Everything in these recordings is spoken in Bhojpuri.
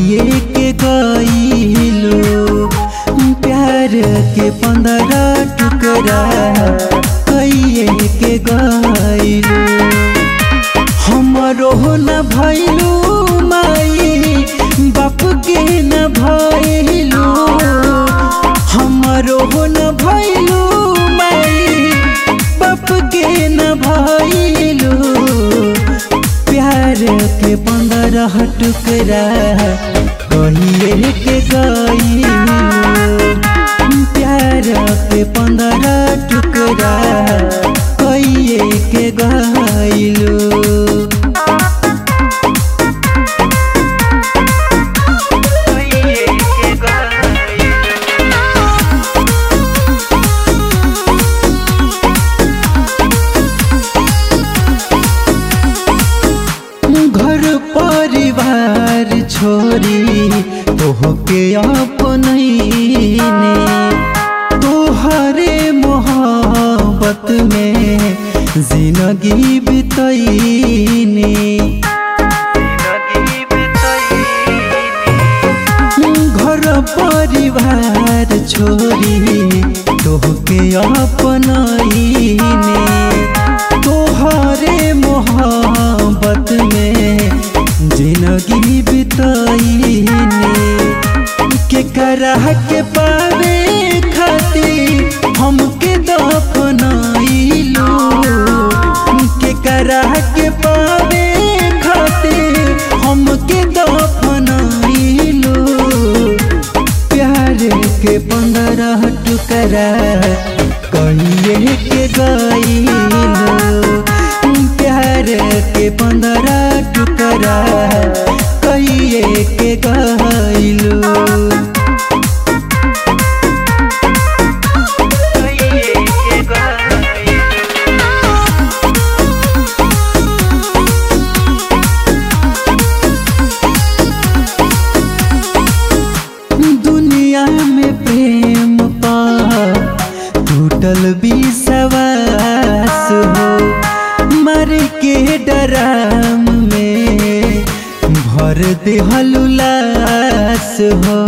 कहिए के गईलो प्यार के पंद्रह टुकड़ा कहिए के गईलो हमरो न भैलू माई बाप के न भैलू हमरो न भैलू माई बाप के न भैलू प्यार के पंद्रह टुकड़ा कहिए के गईलू प्यार के पंद्रह टुकड़ा कहिए के गईलू घर परिवार छोरी तोहके अपनैने तोहरे मोहब्बत में जिंदगी बितैने घर परिवार छोरी तोहके अपनैने तोहरे मोहब्बत में जिंदगी बितैने के करह के पावे खातिर हमके दफनाइलो के करह के पावे खातिर हमके दफनाइलो प्यार के पंद्रह टुकड़ा कहिए के गईलो प्यार के पंद्रह टुकड़ा कहिए के गईलो दुनिया में प्रेम पा टूटल विश्वास हो मर के डराम में भर दे हलुलास हो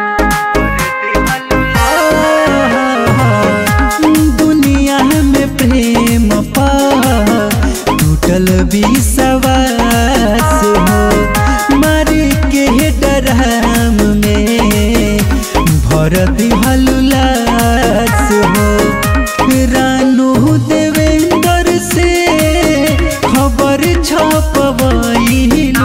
दुनिया में प्रेम पा टूटल विश्वास हो मर के डराम में भरत हलुलास हो रानू देवेंद्र से खबर छपवैलू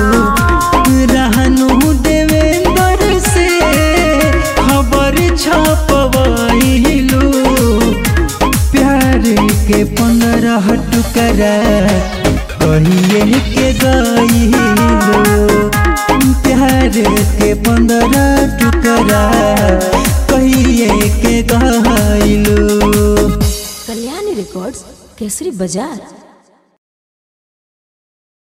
रानू देवेंद्र से खबर छपवैलू प्यार के पंद्रह टुकड़ा कहिए के गईलो प्यार के पंद्रह टुकड़ा कहिए के गईलो कल्याणी रिकॉर्ड्स केसरी बाजार